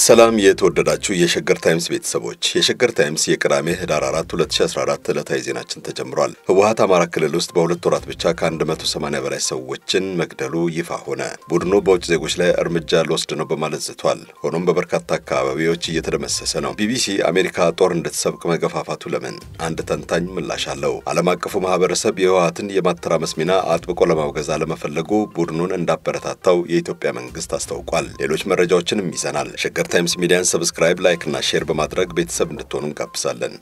ሰላም የተወደዳችሁ የሸገር ታይምስ ቤተሰቦች፣ የሸገር ታይምስ የቅዳሜ ህዳር 4 2014 ዕለታዊ ዜናችን ተጀምሯል። ህወሀት አማራ ክልል ውስጥ በሁለት ወራት ብቻ ከ180 በላይ ሰዎችን መግደሉ ይፋ ሆነ። ቡድኑ በውጭ ዜጎች ላይ እርምጃ ልወስድ ነው በማለት ዝቷል። ሆኖም በበርካታ አካባቢዎች እየተደመሰሰ ነው። ቢቢሲ አሜሪካ ጦር እንድትሰብቅ መገፋፋቱ ለምን? አንድ ተንታኝ ምላሽ አለው። ዓለም አቀፉ ማህበረሰብ የህወሀትን የማተራመስ ሚና አጥብቆ ለማውገዝ አለመፈለጉ ቡድኑን እንዳበረታታው የኢትዮጵያ መንግስት አስታውቋል። ሌሎች መረጃዎችንም ይዘናል። ሸገር ታይምስ ሚዲያን ሰብስክራይብ፣ ላይክ እና ሼር በማድረግ ቤተሰብ እንድትሆኑ እንጋብዛለን።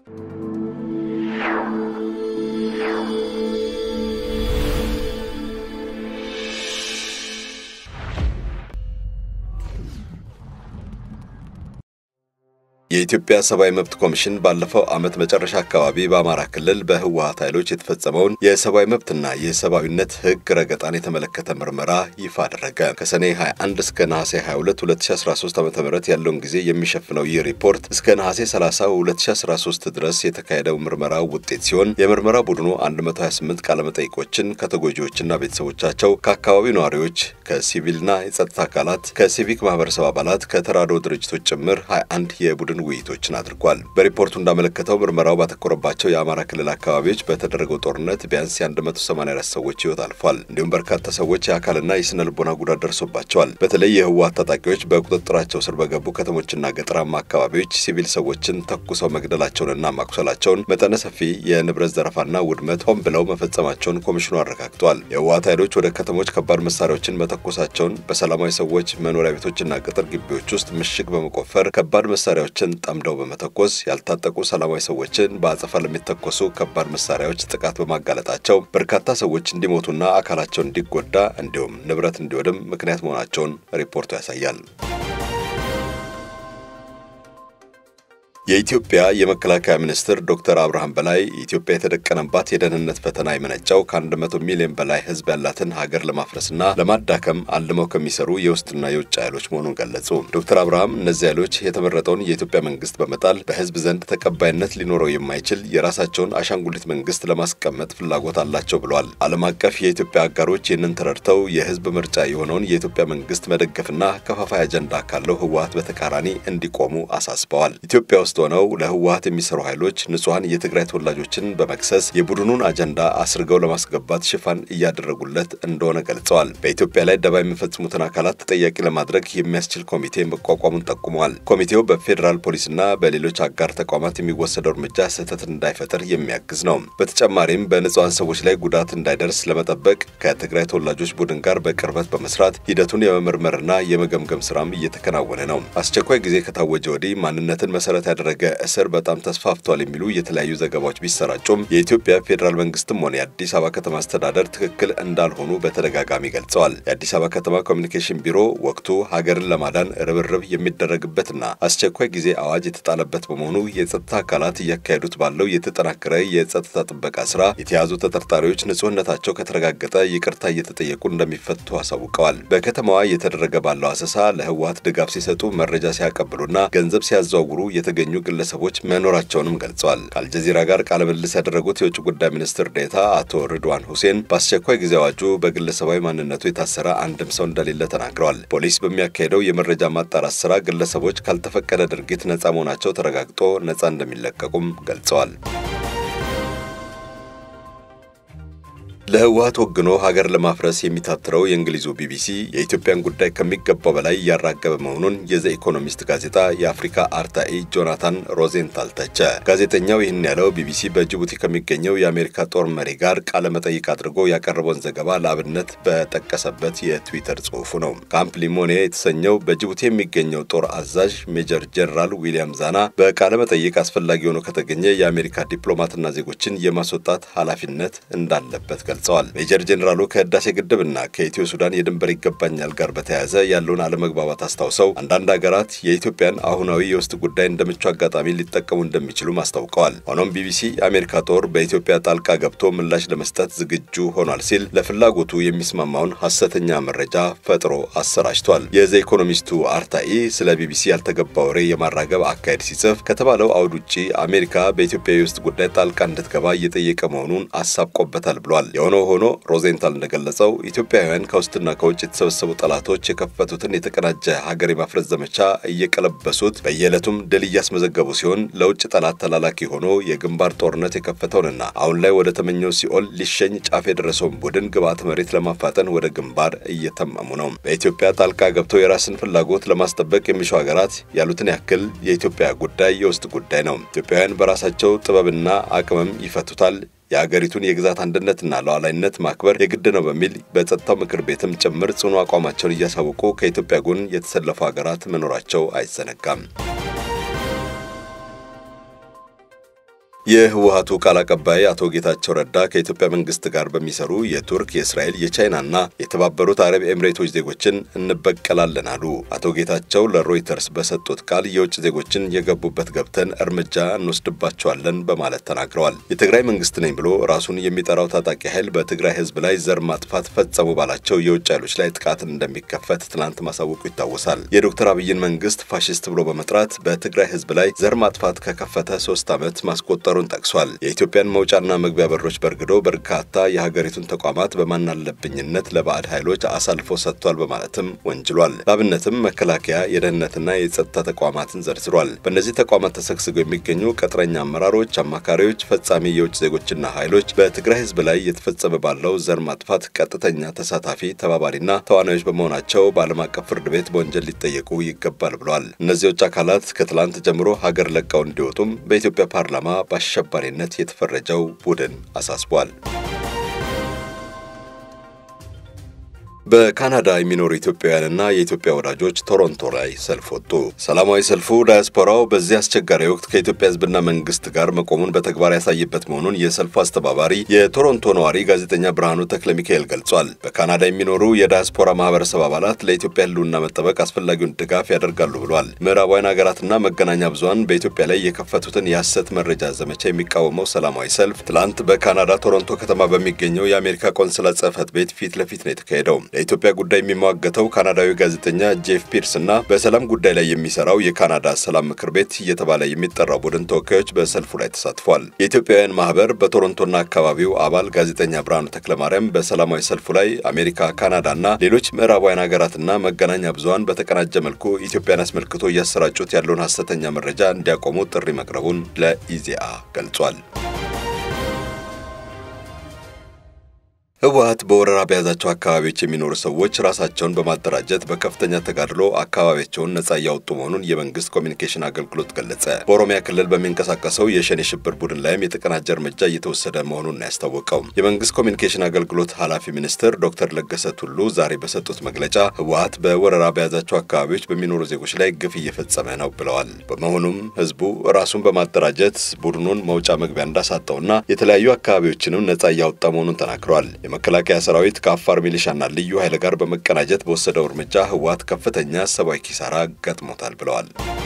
የኢትዮጵያ ሰብአዊ መብት ኮሚሽን ባለፈው ዓመት መጨረሻ አካባቢ በአማራ ክልል በህወሀት ኃይሎች የተፈጸመውን የሰብአዊ መብትና የሰብአዊነት ህግ ረገጣን የተመለከተ ምርመራ ይፋ አደረገ። ከሰኔ 21 እስከ ነሐሴ 22 2013 ዓ ም ያለውን ጊዜ የሚሸፍነው ይህ ሪፖርት እስከ ነሐሴ 30 2013 ድረስ የተካሄደው ምርመራ ውጤት ሲሆን የምርመራ ቡድኑ 128 ቃለመጠይቆችን ከተጎጂዎችና ቤተሰቦቻቸው፣ ከአካባቢው ነዋሪዎች፣ ከሲቪልና የጸጥታ አካላት፣ ከሲቪክ ማህበረሰብ አባላት፣ ከተራድኦ ድርጅቶች ጭምር 21 የቡድን ውይይቶችን አድርጓል። በሪፖርቱ እንዳመለከተው ምርመራው ባተኮረባቸው የአማራ ክልል አካባቢዎች በተደረገው ጦርነት ቢያንስ የ184 ሰዎች ህይወት አልፏል። እንዲሁም በርካታ ሰዎች የአካልና የስነ ልቦና ጉዳት ደርሶባቸዋል። በተለይ የህወሀት ታጣቂዎች በቁጥጥራቸው ስር በገቡ ከተሞችና ገጠራማ አካባቢዎች ሲቪል ሰዎችን ተኩሰው መግደላቸውንና ማቁሰላቸውን፣ መጠነ ሰፊ የንብረት ዘረፋና ውድመት ሆን ብለው መፈጸማቸውን ኮሚሽኑ አረጋግጧል። የህወሀት ኃይሎች ወደ ከተሞች ከባድ መሳሪያዎችን መተኮሳቸውን፣ በሰላማዊ ሰዎች መኖሪያ ቤቶችና ቅጥር ግቢዎች ውስጥ ምሽግ በመቆፈር ከባድ መሳሪያዎችን ጠምደው በመተኮስ ያልታጠቁ ሰላማዊ ሰዎችን በአጸፋ ለሚተኮሱ ከባድ መሳሪያዎች ጥቃት በማጋለጣቸው በርካታ ሰዎች እንዲሞቱና አካላቸው እንዲጎዳ እንዲሁም ንብረት እንዲወድም ምክንያት መሆናቸውን ሪፖርቱ ያሳያል። የኢትዮጵያ የመከላከያ ሚኒስትር ዶክተር አብርሃም በላይ ኢትዮጵያ የተደቀነባት የደህንነት ፈተና የመነጨው ከ100 ሚሊዮን በላይ ህዝብ ያላትን ሀገር ለማፍረስና ለማዳከም አልመው ከሚሰሩ የውስጥና የውጭ ኃይሎች መሆኑን ገለጹ። ዶክተር አብርሃም እነዚህ ኃይሎች የተመረጠውን የኢትዮጵያ መንግስት በመጣል በህዝብ ዘንድ ተቀባይነት ሊኖረው የማይችል የራሳቸውን አሻንጉሊት መንግስት ለማስቀመጥ ፍላጎት አላቸው ብለዋል። ዓለም አቀፍ የኢትዮጵያ አጋሮች ይህንን ተረድተው የህዝብ ምርጫ የሆነውን የኢትዮጵያ መንግስት መደገፍና ከፋፋይ አጀንዳ ካለው ህወሀት በተቃራኒ እንዲቆሙ አሳስበዋል። ኢትዮጵያ ውስጥ ሆነው ለህወሀት የሚሰሩ ኃይሎች ንጹሐን የትግራይ ተወላጆችን በመክሰስ የቡድኑን አጀንዳ አስርገው ለማስገባት ሽፋን እያደረጉለት እንደሆነ ገልጸዋል። በኢትዮጵያ ላይ ደባ የሚፈጽሙትን አካላት ተጠያቂ ለማድረግ የሚያስችል ኮሚቴ መቋቋሙን ጠቁመዋል። ኮሚቴው በፌዴራል ፖሊስና በሌሎች አጋር ተቋማት የሚወሰደው እርምጃ ስህተት እንዳይፈጠር የሚያግዝ ነው። በተጨማሪም በንጹሐን ሰዎች ላይ ጉዳት እንዳይደርስ ለመጠበቅ ከትግራይ ተወላጆች ቡድን ጋር በቅርበት በመስራት ሂደቱን የመመርመርና የመገምገም ስራም እየተከናወነ ነው። አስቸኳይ ጊዜ ከታወጀ ወዲህ ማንነትን መሰረት ያደረገ እስር በጣም ተስፋፍቷል የሚሉ የተለያዩ ዘገባዎች ቢሰራጩም የኢትዮጵያ ፌዴራል መንግስትም ሆነ የአዲስ አበባ ከተማ አስተዳደር ትክክል እንዳልሆኑ በተደጋጋሚ ገልጸዋል። የአዲስ አበባ ከተማ ኮሚኒኬሽን ቢሮ ወቅቱ ሀገርን ለማዳን ርብርብ የሚደረግበትና አስቸኳይ ጊዜ አዋጅ የተጣለበት በመሆኑ የጸጥታ አካላት እያካሄዱት ባለው የተጠናከረ የጸጥታ ጥበቃ ስራ የተያዙ ተጠርጣሪዎች ንጹህነታቸው ከተረጋገጠ ይቅርታ እየተጠየቁ እንደሚፈቱ አሳውቀዋል። በከተማዋ እየተደረገ ባለው አሰሳ ለህወሀት ድጋፍ ሲሰጡ፣ መረጃ ሲያቀብሉና ገንዘብ ሲያዘዋውሩ የተገኙ ግለሰቦች መኖራቸውንም ገልጸዋል። ከአልጀዚራ ጋር ቃለ ምልልስ ያደረጉት የውጭ ጉዳይ ሚኒስትር ዴኤታ አቶ ርድዋን ሁሴን በአስቸኳይ ጊዜ አዋጁ በግለሰባዊ ማንነቱ የታሰረ አንድም ሰው እንደሌለ ተናግረዋል። ፖሊስ በሚያካሄደው የመረጃ ማጣራት ስራ ግለሰቦች ካልተፈቀደ ድርጊት ነጻ መሆናቸው ተረጋግጦ ነጻ እንደሚለቀቁም ገልጸዋል። ለህወሀት ወግኖ ሀገር ለማፍረስ የሚታትረው የእንግሊዙ ቢቢሲ የኢትዮጵያን ጉዳይ ከሚገባው በላይ እያራገበ መሆኑን የዘ ኢኮኖሚስት ጋዜጣ የአፍሪካ አርታኢ ጆናታን ሮዜንታል ተቸ። ጋዜጠኛው ይህን ያለው ቢቢሲ በጅቡቲ ከሚገኘው የአሜሪካ ጦር መሪ ጋር ቃለ መጠይቅ አድርጎ ያቀረበውን ዘገባ ለአብነት በጠቀሰበት የትዊተር ጽሑፉ ነው። ካምፕ ሊሞኔ የተሰኘው በጅቡቲ የሚገኘው ጦር አዛዥ ሜጀር ጀነራል ዊሊያም ዛና በቃለ መጠይቅ አስፈላጊ ሆኖ ከተገኘ የአሜሪካ ዲፕሎማትና ዜጎችን የማስወጣት ኃላፊነት እንዳለበት ገልጸዋል። ሜጀር ጄኔራሉ ከህዳሴ ግድብና ከኢትዮ ሱዳን የድንበር ይገባኛል ጋር በተያያዘ ያለውን አለመግባባት አስታውሰው አንዳንድ ሀገራት የኢትዮጵያን አሁናዊ የውስጥ ጉዳይ እንደ ምቹ አጋጣሚ ሊጠቀሙ እንደሚችሉም አስታውቀዋል። ሆኖም ቢቢሲ የአሜሪካ ጦር በኢትዮጵያ ጣልቃ ገብቶ ምላሽ ለመስጠት ዝግጁ ሆኗል ሲል ለፍላጎቱ የሚስማማውን ሐሰተኛ መረጃ ፈጥሮ አሰራጭቷል። የዘ ኢኮኖሚስቱ አርታኢ ስለ ቢቢሲ ያልተገባ ወሬ የማራገብ አካሄድ ሲጽፍ ከተባለው አውድ ውጪ አሜሪካ በኢትዮጵያ የውስጥ ጉዳይ ጣልቃ እንድትገባ እየጠየቀ መሆኑን አሳብቆበታል ብሏል። የሆነው ሆኖ ሮዜንታል እንደገለጸው ኢትዮጵያውያን ከውስጥና ከውጭ የተሰበሰቡ ጠላቶች የከፈቱትን የተቀናጀ ሀገር የማፍረስ ዘመቻ እየቀለበሱት በየዕለቱም ድል እያስመዘገቡ ሲሆን ለውጭ ጠላት ተላላኪ ሆኖ የግንባር ጦርነት የከፈተውንና አሁን ላይ ወደ ተመኘው ሲኦል ሊሸኝ ጫፍ የደረሰውን ቡድን ግብዓተ መሬት ለማፋጠን ወደ ግንባር እየተመሙ ነው። በኢትዮጵያ ጣልቃ ገብተው የራስን ፍላጎት ለማስጠበቅ የሚሹ ሀገራት ያሉትን ያክል የኢትዮጵያ ጉዳይ የውስጥ ጉዳይ ነው። ኢትዮጵያውያን በራሳቸው ጥበብና አቅምም ይፈቱታል። የአገሪቱን የግዛት አንድነትና ሉዓላዊነት ማክበር የግድ ነው በሚል በጸጥታው ምክር ቤትም ጭምር ጽኑ አቋማቸውን እያሳወቁ ከኢትዮጵያ ጎን የተሰለፉ ሀገራት መኖራቸው አይዘነጋም። የህወሀቱ ቃል አቀባይ አቶ ጌታቸው ረዳ ከኢትዮጵያ መንግስት ጋር በሚሰሩ የቱርክ፣ የእስራኤል፣ የቻይናና የተባበሩት አረብ ኤምሬቶች ዜጎችን እንበቀላለን አሉ። አቶ ጌታቸው ለሮይተርስ በሰጡት ቃል የውጭ ዜጎችን የገቡበት ገብተን እርምጃ እንወስድባቸዋለን በማለት ተናግረዋል። የትግራይ መንግስት ነኝ ብሎ ራሱን የሚጠራው ታጣቂ ኃይል በትግራይ ህዝብ ላይ ዘር ማጥፋት ፈጸሙ ባላቸው የውጭ ኃይሎች ላይ ጥቃትን እንደሚከፈት ትናንት ማሳወቁ ይታወሳል። የዶክተር አብይን መንግስት ፋሽስት ብሎ በመጥራት በትግራይ ህዝብ ላይ ዘር ማጥፋት ከከፈተ ሶስት ዓመት ማስቆጠሩ መፍጠሩን ጠቅሷል። የኢትዮጵያን መውጫና መግቢያ በሮች በርግዶ በርካታ የሀገሪቱን ተቋማት በማናለብኝነት ለባዕድ ኃይሎች አሳልፎ ሰጥቷል በማለትም ወንጅሏል። ለአብነትም መከላከያ፣ የደህንነትና የጸጥታ ተቋማትን ዘርዝሯል። በእነዚህ ተቋማት ተሰግስገው የሚገኙ ቅጥረኛ አመራሮች፣ አማካሪዎች፣ ፈጻሚ የውጭ ዜጎችና ኃይሎች በትግራይ ህዝብ ላይ እየተፈጸመ ባለው ዘር ማጥፋት ቀጥተኛ ተሳታፊ ተባባሪና ተዋናዮች በመሆናቸው በዓለም አቀፍ ፍርድ ቤት በወንጀል ሊጠየቁ ይገባል ብሏል። እነዚህ የውጭ አካላት ከትላንት ጀምሮ ሀገር ለቀው እንዲወጡም በኢትዮጵያ ፓርላማ አሸባሪነት የተፈረጀው ቡድን አሳስቧል። በካናዳ የሚኖሩ ኢትዮጵያውያንና የኢትዮጵያ ወዳጆች ቶሮንቶ ላይ ሰልፍ ወጡ። ሰላማዊ ሰልፉ ዳያስፖራው በዚህ አስቸጋሪ ወቅት ከኢትዮጵያ ህዝብና መንግስት ጋር መቆሙን በተግባር ያሳየበት መሆኑን የሰልፉ አስተባባሪ የቶሮንቶ ነዋሪ ጋዜጠኛ ብርሃኑ ተክለ ሚካኤል ገልጿል። በካናዳ የሚኖሩ የዳያስፖራ ማህበረሰብ አባላት ለኢትዮጵያ ህልውና መጠበቅ አስፈላጊውን ድጋፍ ያደርጋሉ ብሏል። ምዕራባውያን ሀገራትና መገናኛ ብዙኃን በኢትዮጵያ ላይ የከፈቱትን የሐሰት መረጃ ዘመቻ የሚቃወመው ሰላማዊ ሰልፍ ትላንት በካናዳ ቶሮንቶ ከተማ በሚገኘው የአሜሪካ ቆንስላ ጽህፈት ቤት ፊት ለፊት ነው የተካሄደው። ለኢትዮጵያ ጉዳይ የሚሟገተው ካናዳዊ ጋዜጠኛ ጄፍ ፒርስ እና በሰላም ጉዳይ ላይ የሚሰራው የካናዳ ሰላም ምክር ቤት እየተባለ የሚጠራው ቡድን ተወካዮች በሰልፉ ላይ ተሳትፏል። የኢትዮጵያውያን ማህበር በቶሮንቶና አካባቢው አባል ጋዜጠኛ ብርሃኑ ተክለማርያም በሰላማዊ ሰልፉ ላይ አሜሪካ፣ ካናዳና ሌሎች ምዕራባውያን ሀገራትና መገናኛ ብዙኃን በተቀናጀ መልኩ ኢትዮጵያን አስመልክቶ እያሰራጩት ያለውን ሀሰተኛ መረጃ እንዲያቆሙ ጥሪ መቅረቡን ለኢዜአ ገልጿል። ህወሀት በወረራ በያዛቸው አካባቢዎች የሚኖሩ ሰዎች ራሳቸውን በማደራጀት በከፍተኛ ተጋድሎ አካባቢያቸውን ነጻ እያወጡ መሆኑን የመንግስት ኮሚኒኬሽን አገልግሎት ገለጸ። በኦሮሚያ ክልል በሚንቀሳቀሰው የሸኔ ሽብር ቡድን ላይም የተቀናጀ እርምጃ እየተወሰደ መሆኑን ነው ያስታወቀው። የመንግስት ኮሚኒኬሽን አገልግሎት ኃላፊ ሚኒስትር ዶክተር ለገሰ ቱሉ ዛሬ በሰጡት መግለጫ ህወሀት በወረራ በያዛቸው አካባቢዎች በሚኖሩ ዜጎች ላይ ግፍ እየፈጸመ ነው ብለዋል። በመሆኑም ህዝቡ ራሱን በማደራጀት ቡድኑን መውጫ መግቢያ እንዳሳጠውና የተለያዩ አካባቢዎችንም ነጻ እያወጣ መሆኑን ተናግረዋል። የመከላከያ ሰራዊት ከአፋር ሚሊሻና ልዩ ኃይል ጋር በመቀናጀት በወሰደው እርምጃ ህወሀት ከፍተኛ ሰብአዊ ኪሳራ ገጥሞታል ብለዋል።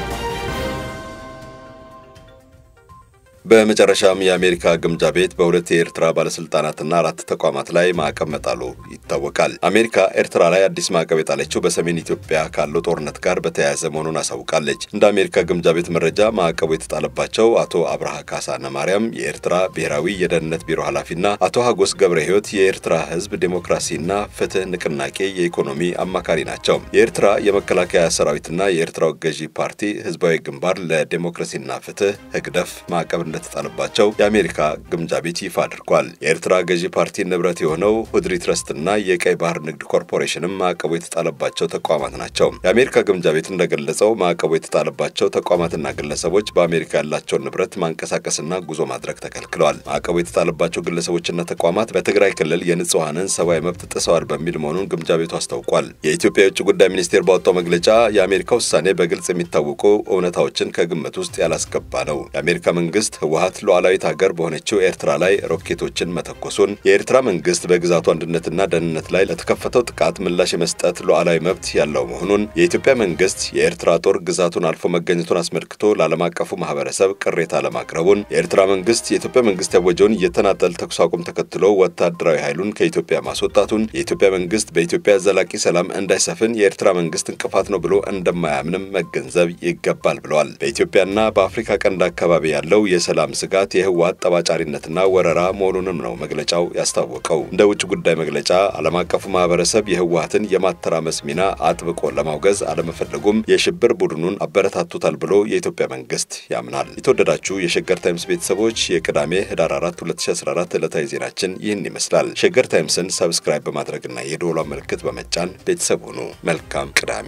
በመጨረሻም የአሜሪካ ግምጃ ቤት በሁለት የኤርትራ ባለስልጣናትና አራት ተቋማት ላይ ማዕቀብ መጣሉ ይታወቃል። አሜሪካ ኤርትራ ላይ አዲስ ማዕቀብ የጣለችው በሰሜን ኢትዮጵያ ካለው ጦርነት ጋር በተያያዘ መሆኑን አሳውቃለች። እንደ አሜሪካ ግምጃ ቤት መረጃ ማዕቀቡ የተጣለባቸው አቶ አብርሃ ካሳነ ማርያም የኤርትራ ብሔራዊ የደህንነት ቢሮ ኃላፊና አቶ ሀጎስ ገብረ ህይወት የኤርትራ ህዝብ ዴሞክራሲና ፍትህ ንቅናቄ የኢኮኖሚ አማካሪ ናቸው። የኤርትራ የመከላከያ ሰራዊትና የኤርትራው ገዢ ፓርቲ ህዝባዊ ግንባር ለዴሞክራሲና ፍትህ ህግደፍ ማዕቀብ እንደተጣለባቸው የአሜሪካ ግምጃ ቤት ይፋ አድርጓል። የኤርትራ ገዢ ፓርቲ ንብረት የሆነው ሁድሪ ትረስትና የቀይ ባህር ንግድ ኮርፖሬሽንም ማዕቀቡ የተጣለባቸው ተቋማት ናቸው። የአሜሪካ ግምጃ ቤት እንደገለጸው ማዕቀቡ የተጣለባቸው ተቋማትና ግለሰቦች በአሜሪካ ያላቸውን ንብረት ማንቀሳቀስና ጉዞ ማድረግ ተከልክለዋል። ማዕቀቡ የተጣለባቸው ግለሰቦችና ተቋማት በትግራይ ክልል የንጹሐንን ሰብአዊ መብት ጥሰዋል በሚል መሆኑን ግምጃ ቤቱ አስታውቋል። የኢትዮጵያ የውጭ ጉዳይ ሚኒስቴር ባወጣው መግለጫ የአሜሪካ ውሳኔ በግልጽ የሚታወቁ እውነታዎችን ከግምት ውስጥ ያላስገባ ነው። የአሜሪካ መንግስት ህወሀት ሉዓላዊት ሀገር በሆነችው ኤርትራ ላይ ሮኬቶችን መተኮሱን፣ የኤርትራ መንግስት በግዛቱ አንድነትና ደህንነት ላይ ለተከፈተው ጥቃት ምላሽ የመስጠት ሉዓላዊ መብት ያለው መሆኑን፣ የኢትዮጵያ መንግስት የኤርትራ ጦር ግዛቱን አልፎ መገኘቱን አስመልክቶ ለዓለም አቀፉ ማህበረሰብ ቅሬታ ለማቅረቡን፣ የኤርትራ መንግስት የኢትዮጵያ መንግስት ያወጀውን የተናጠል ተኩስ አቁም ተከትሎ ወታደራዊ ኃይሉን ከኢትዮጵያ ማስወጣቱን፣ የኢትዮጵያ መንግስት በኢትዮጵያ ዘላቂ ሰላም እንዳይሰፍን የኤርትራ መንግስት እንቅፋት ነው ብሎ እንደማያምንም መገንዘብ ይገባል ብለዋል። በኢትዮጵያና በአፍሪካ ቀንድ አካባቢ ያለው የሰላም የሰላም ስጋት የህወሓት ጠባጫሪነትና ወረራ መሆኑንም ነው መግለጫው ያስታወቀው። እንደ ውጭ ጉዳይ መግለጫ ዓለም አቀፉ ማህበረሰብ የህወሓትን የማተራመስ ሚና አጥብቆ ለማውገዝ አለመፈለጉም የሽብር ቡድኑን አበረታቱታል ብሎ የኢትዮጵያ መንግስት ያምናል። የተወደዳችሁ የሸገር ታይምስ ቤተሰቦች የቅዳሜ ህዳር 4 2014 ዕለታዊ ዜናችን ይህን ይመስላል። ሸገር ታይምስን ሰብስክራይብ በማድረግና የደወሏን ምልክት በመጫን ቤተሰብ ሁኑ። መልካም ቅዳሜ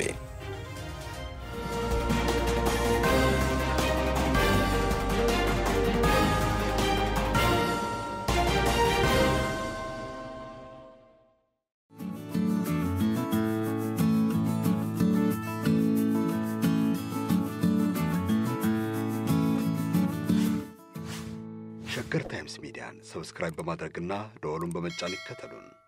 ሸገር ታይምስ ሚዲያን ሰብስክራይብ በማድረግና ደወሉን በመጫን ይከተሉን።